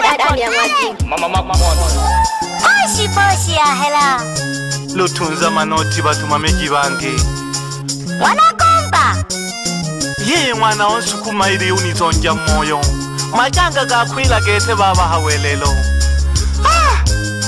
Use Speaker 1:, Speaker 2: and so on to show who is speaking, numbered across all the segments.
Speaker 1: ndani ya maji.
Speaker 2: Mama Mama Moto.
Speaker 1: Poshi poshi ya hela.
Speaker 3: lutunza manoti batuma meji bange
Speaker 1: Wanakomba.
Speaker 3: yeye mwana wonsukuma ili unizonja moyo majanga gakwila gete babaha welelo Ah!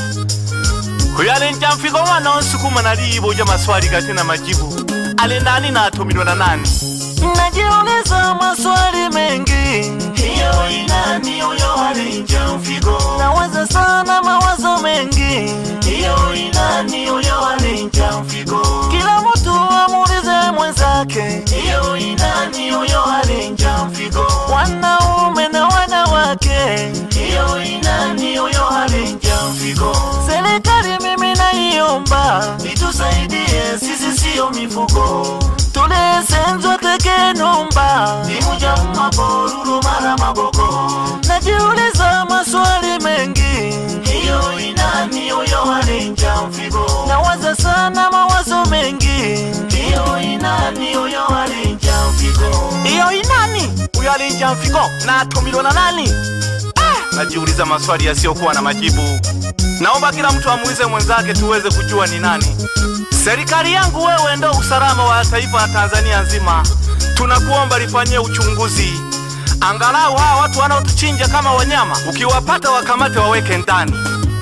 Speaker 3: kuyalenja mfiko mwana wonsukuma naliibuja maswali gate na majibu ali ndani natumilwa na nani najiuliza maswali mengi hiyo inani uyo alinja mfigo nawaza sana mawazo mengi hiyo inani uyo alinja mfigo kila mtu amuulize mwenzake hiyo inani uyo alinja mfigo wanaume na wanawake hiyo inani uyo alinja mfigo serikali mimi naiomba itusaidie sisi siyo mifugo tulesenzwa tekenumba imuja maboruru mara maboko najiuliza maswali mengi hiyo inani uyo alinja mfigo nawaza sana mawazo mengi hiyo inani uyo alinja mfigo hiyo inani uyo alinja mfigo natumilwa na nani ah! najiuliza maswali yasiyokuwa na majibu naomba kila mtu amuulize mwenzake tuweze kujua ni nani Serikali yangu wewe ndo usalama wa taifa la Tanzania nzima, tunakuomba lifanyie uchunguzi, angalau hawa watu wanaotuchinja kama wanyama, ukiwapata wakamate waweke ndani.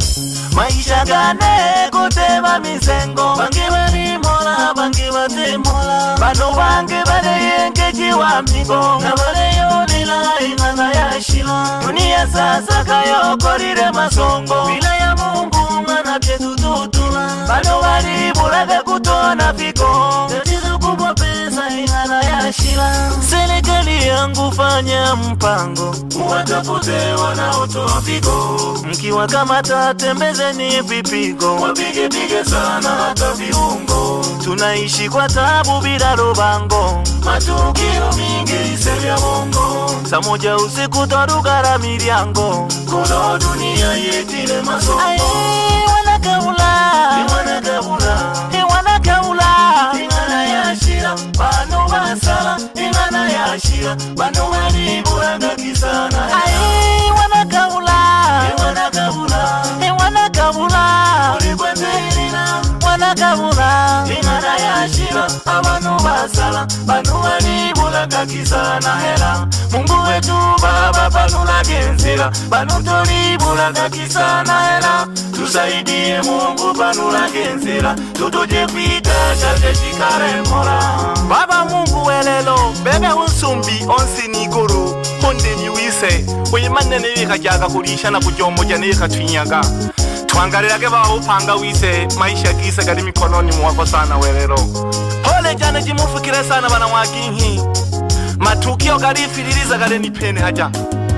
Speaker 3: maisha gane kutema misengo bangi balimola bangi batemola bano bange baleyengejiwa migo nga baleyolila ing'ana yashila dunia sasa kayokolile masongo bila ya mungu ng'ana byetututula bano balibulaga kutona figo tatizo kubwa pesa ing'ana yashila serikali yangu fanya mpango muwatafute wanaotoa figo mkiwakamata tembezeni vipigo wapigepige sana hata viungo tunaishi kwa tabu bila lubango matukio mingi isevya bongo saa moja usiku twarugara milyango kuno dunia yetile masongo wanakabula wanakabula wanakabula ingana yashira bano basala ingana yashira bano balibulaga kisana wanakabula wanakabula wanakabula ulikweterina wanakabula ingana yashira abantu basala bano balibulaga kisana hera mungu wetu baba panulage enzira bano tolibulaga kisana hera tusaidie mungu panulage enzira tutuje kwita chate chikaremola baba mungu welelo bebe unsumbi onsi niguru honde niwise uyimanene bikajaga kulisha na kujomoja nebikatwinyaga twangalilage baba upanga wise maisha gise gali mikononi mwako sana welelo pole jane jimufukire sana bana mwaginhi matukio galifililiza gale nipene haja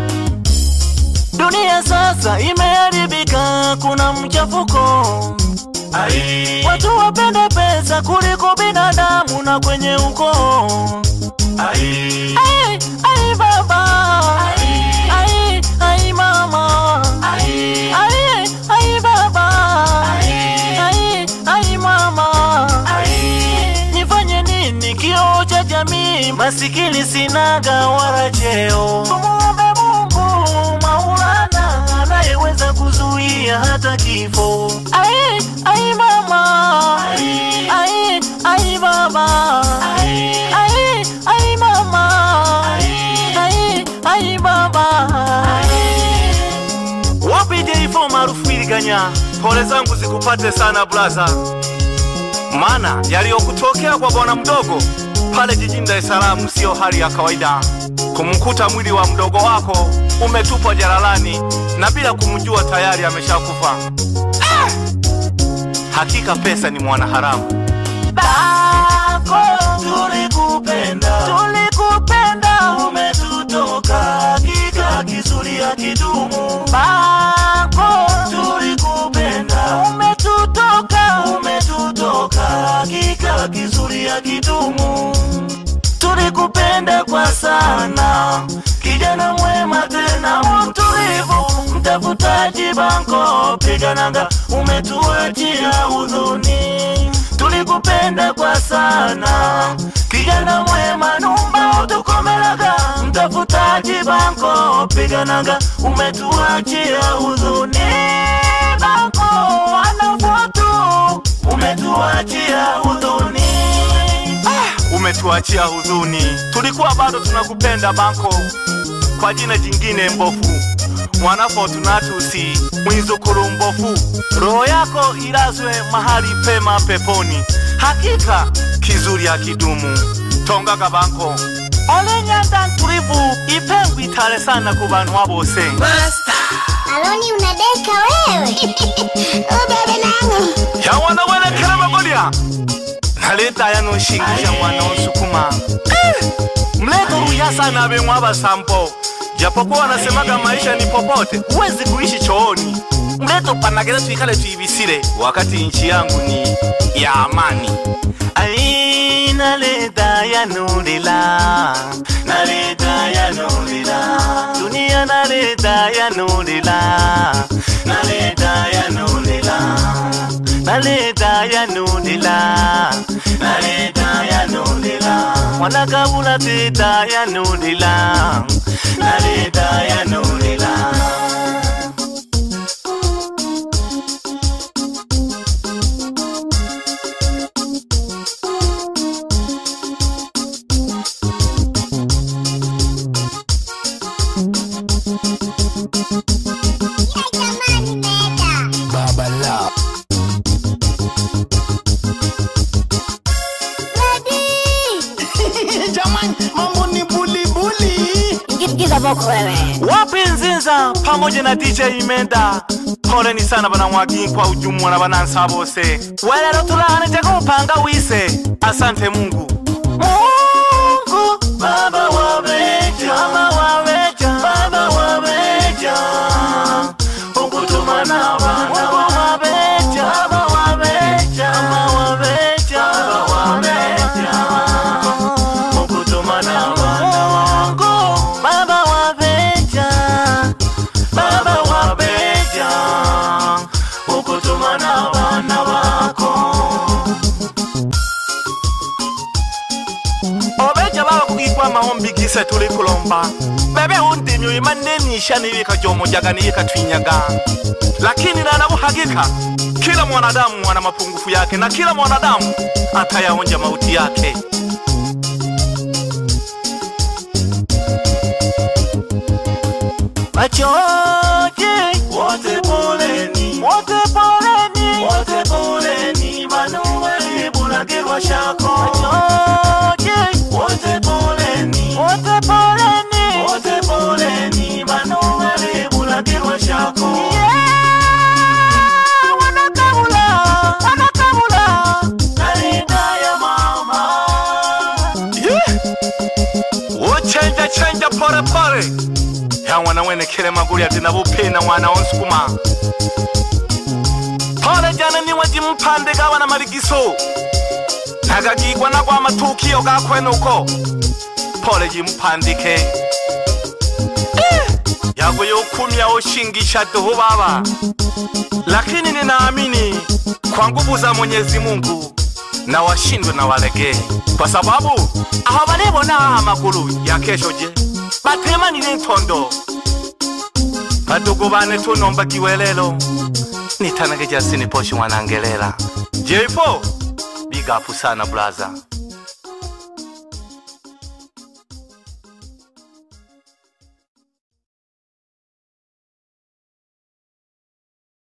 Speaker 3: dunia sasa imeharibika kuna mchafuko Ai. watu wapenda pesa kuliko binadamu na kwenye ukoo ai. Ai, ai baba ai. Ai, ai mama ai. Ai, ai baba ai. Ai, ai mama ai. nifanye nini kioo cha jamii masikini sinaga wala cheo tumuombe mungu maulana anayeweza kuzuia hata kifo ai, ai mama ai, ai, ai baba ai, ai, ai mama ai, ai, ai baba wapi jeifo maarufu iliganya pole zangu zikupate sana blaza maana yaliyokutokea kwa bwana mdogo pale jijini Dar es Salaam siyo hali ya kawaida. Kumkuta mwili wa mdogo wako umetupwa jalalani na bila kumjua tayari ameshakufa. Ah! Hakika pesa ni mwanaharamu. Bako tulikupenda, tulikupenda, umetutoka hakika kizuri ya kidumu. Bako tulikupenda, umetutoka, umetutoka hakika kizuri ya kidumu. Tulikupenda kwa sana, kijana mwema tena mtulivu, mtafutaji banko, pigananga, umetuachia huzuni. Tuliku nakupenda kwa sana kijana mwema numba utukomelaga mtafutaji banko piganaga umetuachia huzuni banko wanafotu umetuachia huzuni ah, umetuachia huzuni tulikuwa bado tunakupenda banko kwa jina jingine mbofu mwana Fortunatusi mwizukuru mbofu, roho yako ilazwe mahali pema peponi. Hakika kizuri hakidumu. Tonga kabanko ole nyanda ntulivu ipengwa itale sana ku bantu bose.
Speaker 1: Aloni unadeka wewe. Ubebe nangu.
Speaker 3: yawana welekela magolya naleta yanoshingisha mwana onsukuma Eh, mleto ruyasa na bemwa abasambo japokuwa wanasemaga maisha ni popote huwezi kuishi chooni mleto panagera tuikale tuibisire wakati nchi yangu ni ya amani ai naleta yanulila naleta yanulila dunia naleta yanulila naleta yanulila naleta yanulila naleta yanulila mwanakabula teta yanulila naleta yanulila
Speaker 1: Ya jamani meda.
Speaker 2: Baba Love.
Speaker 1: Ready.
Speaker 2: Jamani, mambo ni bulibuli.
Speaker 1: Ingiza boko wewe.
Speaker 3: wapi nzinza pamoja na dj imenda poleni sana banamwagi kwa ujumwa na banansa bose welero tulane tekupanga wise asante mungu mungu baba wabeja baba wabeja baba wabeja ukutuma na bana wabeja baba wabeja baba wabeja baba wabeja ukutuma na bana wangu baba wabeja baba wabeja ukutuma na bana wako obeja baba kugikwa mahombi gise tuli kulomba bebe undimi uimanenisha niyika jomojaga niyika twinyaga lakini nanabuhagika kila mwanadamu ana mapungufu yake na kila mwanadamu atayaonja mauti yake machozi wote poleni wote poleni wote poleni manueli bulagirwa shako machozi wote poleni wote poleni wote poleni manueli bulagirwa shako wanakabula wanakabula kalida ya mama uchenja chenja pole pole ya mwana wene kele maguli ati nabupina mwana onsukuma pole jana niwe jimpande gawa na maligiso nagagigwa nagwa amatukio gakwenuko pole jimpandike Eh, yago yokumya oshingisha duhu baba lakini ninaamini kwa nguvu za mwenyezi mungu na washindwe na walegee kwa sababu aho balibona amagulu ya kesho je batemanile ntondo badugu bane tunombagiwe lelo nitanage jasini poshi mwanangelela jepo bigapu sana blaza